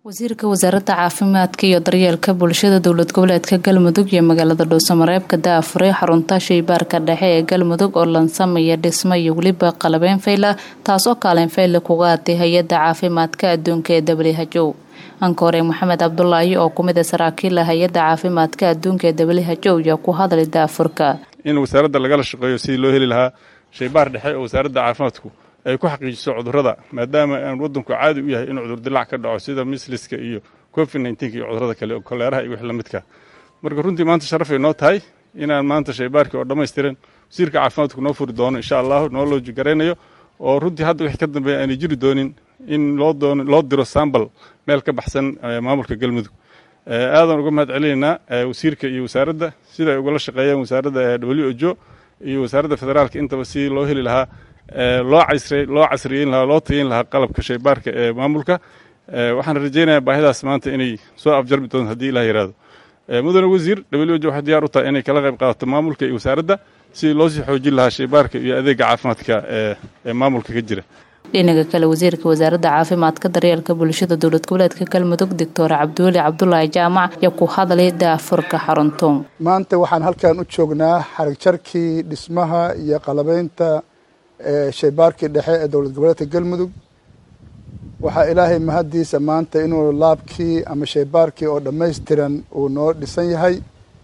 wasiirka wasaaradda caafimaadka iyo daryeelka bulshada dowlad goboleedka galmudug iyo magaalada dhuusamareebka daafuray xarunta shaybaarka dhexe ee galmudug oo lansamaya dhismo iyo weliba qalabeyn fayla taasoo kaalin fayla kuga aday hay-adda caafimaadka adduunka ee who ankoore maxamed cabdulaahi oo kumid a saraakiila hay-adda caafimaadka adduunka ee who ayaa ku hadlay daafurka in wasaaradda lagala shaqeeyo sidii loo heli lahaa shaybaar dhexe oo wasaaradda caafimaadku ay ku xaqiijiso cudurrada maadaama aan waddanku caadi u yahay inuu cudur dilaac ka dhaco sida misliska iyo covid nneteen-ka iyo cudurrada kale oo koleeraha iyo wix la midka marka runtii maanta sharafay noo tahay inaan maanta shaybaarkii oo dhammaystiran wasiirka caafimaadku noo furi doono insha allahu noo looji garaynayo oo runtii hadda wixii ka dambeeya aanay jiri doonin in loo doono loo diro sambal meel ka baxsan maamulka galmudug aadan uga mahad celinaynaa wasiirka iyo wasaaradda sida ay ugala shaqeeyeen wasaaradda w o iyo wasaaradda federaalka intaba si loo heli lahaa loo loo casriyeyn lahaa loo tageyn lahaa qalabka shaybaarka ee maamulka waxaan rajaynayaa baahidaas maanta inay soo afjarmi doonto haddii ilah yihahdo mudane wasiir w o waxay diyaar u tahay inay kala qayb qaadato maamulka iyo wasaaradda sidii loo sii xoojin lahaa shaybaarka iyo adeega caafimaadka ee maamulka ka jira dhinaca kale wasiirka wasaaradda caafimaadka daryeelka bulshada dowlad goboleedka galmudug doctor cabdiweli cabdulaahi jaamac ayaa ku hadlay daafurka xaruntoon maanta waxaan halkan u joognaa xarigjarkii dhismaha iyo qalabeynta shaybaarkii dhexe ee dowlad goboleedka galmudug waxaa ilaahay mahaddiisa maanta inuu laabkii ama shaybaarkii oo dhammaystiran uu noo dhisan yahay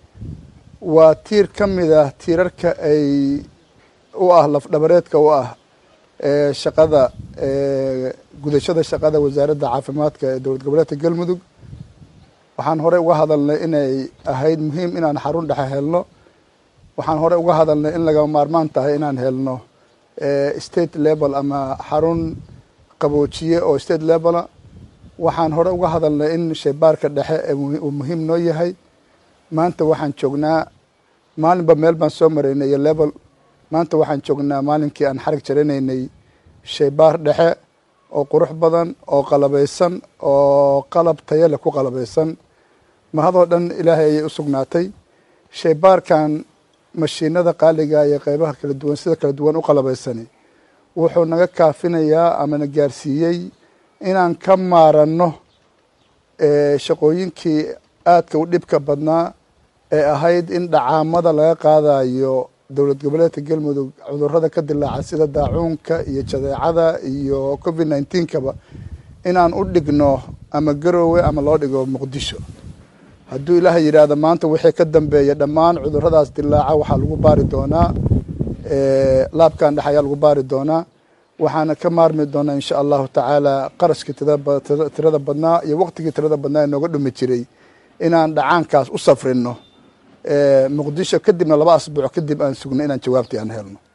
waa tiir ka mid ah tiirarka ay u ah lafdhabareedka u ah shaqada gudashada shaqada wasaaradda caafimaadka ee dowlad goboleedka galmudug waxaan horey uga hadalnay inay ahayd muhiim inaan xarun dhexe helno waxaan horey uga hadalnay in laga maarmaan tahay inaan helno state level ama xarun qaboojiye oo state levela waxaan hore uga hadalnay in shaybaarka dhexe uu muhiim noo yahay maanta waxaan joognaa maalinba meel baan soo maraynay iyo level maanta waxaan joognaa maalinkii aan xarig jaranaynay shaybaar dhexe oo qurux badan oo qalabeysan oo qalab tayale ku qalabeysan mahadoo dhan ilaahay ayay u sugnaatay shaybaarkan mashiinada qaaliga iyo qeybaha kala duwan sida kala duwan u qalabeysani wuxuu naga kaafinayaa ama na gaarsiiyey inaan ka maaranno shaqooyinkii aadka u dhibka badnaa ee ahayd in dhacaamada laga qaadayo dowlad goboleedka galmudug cudurrada ka dilaaca sida daacuunka iyo jadeecada iyo covid nneteen-kaba inaan u dhigno ama garoowe ama loo dhigo muqdisho hadduu ilaahay yidhaahdo maanta wixii ka dambeeya dhammaan cudurradaas dilaaca waxaa lagu baari doonaa laabkan dhex ayaa lagu baari doonaa waxaana ka maarmi doonaa insha allahu tacaala qarashkii tirada badnaa iyo waqtigii tirada badnaa ee nooga dhumi jiray inaan dhacaankaas u safrino muqdisho kadibna laba asbuuc kadib aan sugno inaan jawaabtii aan helno